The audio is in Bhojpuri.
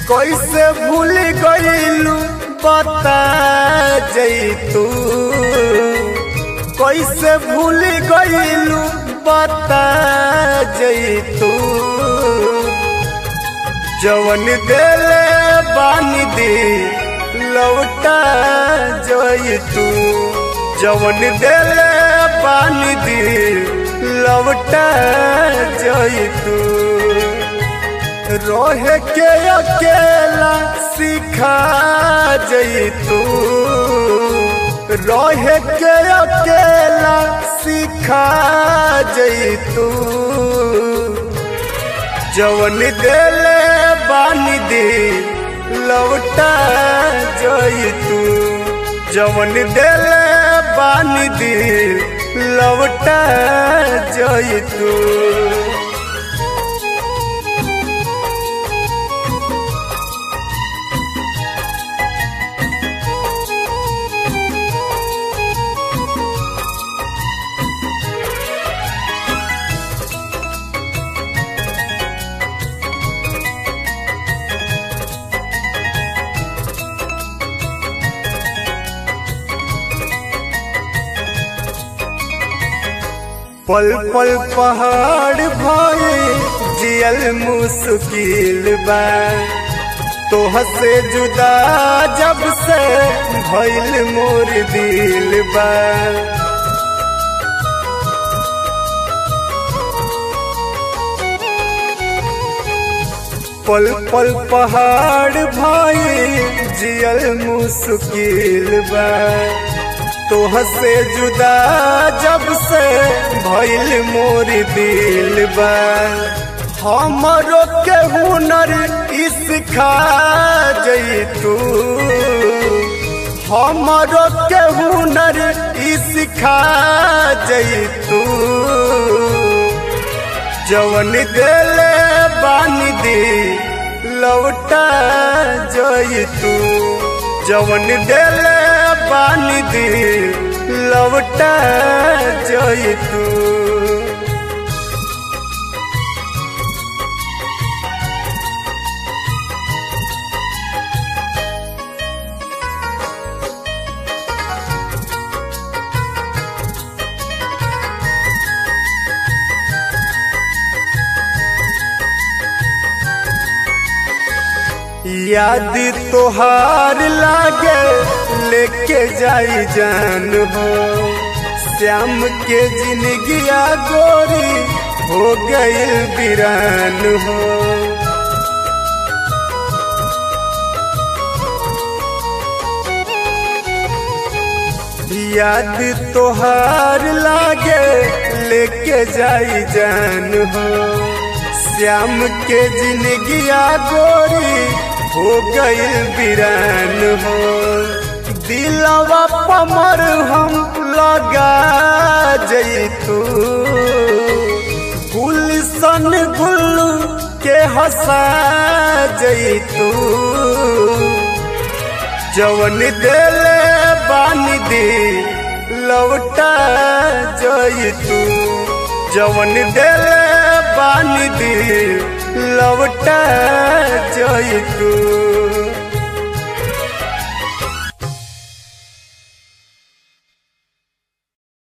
कैसे भूल गईलू बता जैतू कैसे भूल गईलू बता जैतू जवन देले बानी दी लौटा जैतू जवन देले बानी दी लौटा जैतू रोहे के अकेला सिखा जैतू रोहे के अकेला सिखा जैतू जवन देले बानी दे लौटा जैतू जवन देले बानी दे लौटा जैतू पल पल पहाड़ भाई जियल मुश्किल बा तोह से जुदा जब से भइल मोर दिल बा पल पल पहाड़ भाई जियल मुश्किल बा तोह से जुदा जब से भइल मोर दिल बा हमरो के हुनर सिखा जैतू हमरो के हुनर सिखा जैतू जवन देले बानी दे लौटा जैतू जवन देले बानी दे लौटा जैतू याद तोहार लागे लेके जाई जान हो श्याम के जिंदगिया गोरी हो गई बिरान हो याद तोहार लागे लेके जाई जान हो श्याम के जिंदगिया गोरी हो गई बिरान हो दिलवा पमर हम लगा जैतू गुलशन गुल्लू के हंसा जैतू जवन देले बानी दे लौटा जैतू जवन देले बानी दे लौटा जैतू